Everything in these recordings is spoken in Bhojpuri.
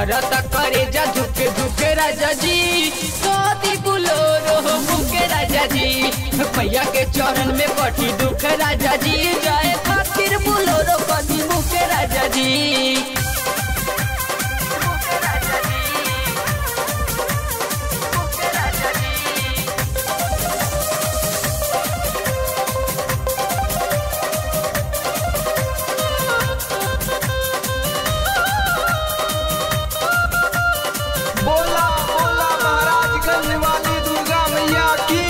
करता करे जा धुके धुके राजा जी कदी बुलोरो मुके राजा जी भैया के चरण में कटी दुख राजा जी जाए खातिर बुलोरो कदी मुके राजा जी बोला बोला महाराजगंज वाली दुर्गा मैया की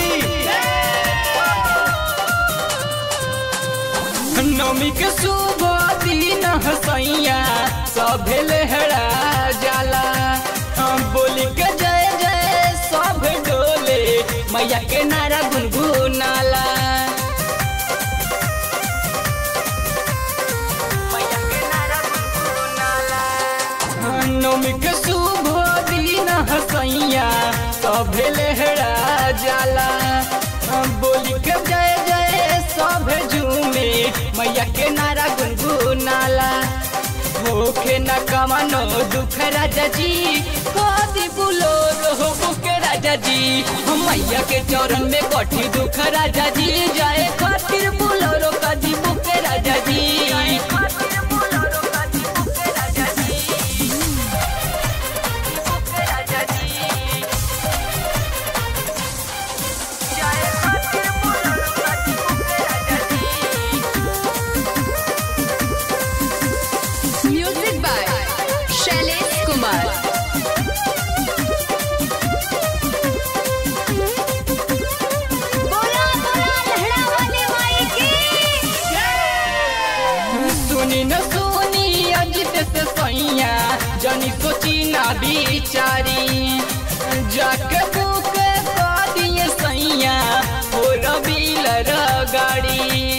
नवमी के शुभ दिन हसैया सभे लहरा जाला हम बोली के जय जय सब डोले मैया के नारा गुनगुनाला मैया के नारा गुनगुनाला नवमी के शुभ दिन हसैया सभे लहरा जाला बोली के जय जय सब झूमे मैया के नारा गुनगुनाला होखे न कमानो दुख राजा जी कदी बुलो रहो बुके राजा जी हम मैया के चरण में कठी दुख राजा जी जाए खातिर बुलो रो कदी बुके राजा जी म्यूजिक बाय शैलेश कुमार बोला बोला लहड़ा वाले माई की सुनी न सुनी अजित से सैया जनी सोची ना बिचारी जाके बुक कर दिए सैया हो रबील गाड़ी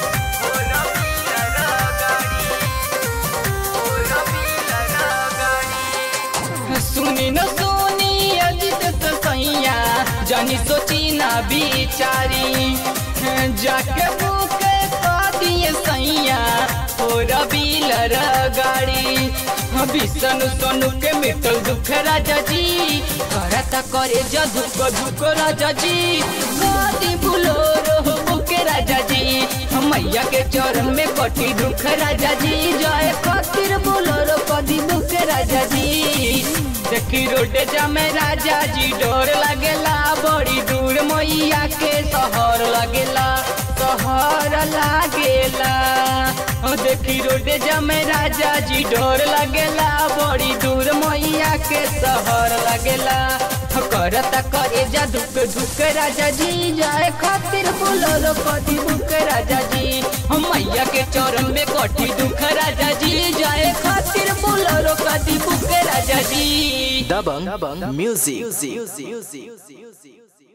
सुनी न सुनी अजित से सैया जनी सोची ना बिचारी जाके बुक कर दिए सैया हो रबील गाड़ी विष्णु सोनू के मिटल दुख राजा जी करता करे जा धुक धुक राजा जी कदी भूलो रो बुके राजा जी मैया के चरण में कटी दुख राजा जी जय खातिर बोलो रो कदी दुख राजा जी देखी रोड जामे राजा जी डोर लगेला बड़ी दूर मैया के शहर लगेला शहर लागेला ओ देखी रोड जामे राजा जी डोर लगेला बड़ी दूर मैया के शहर लगेला करता करे जा दुख दुख राजा जी जाए खातिर बोलो कदी दुख राजा जी हम मैया के चरण में कटी दुख राजा जी जाए खातिर बोलो कदी दुख राजा जी Dabang Music.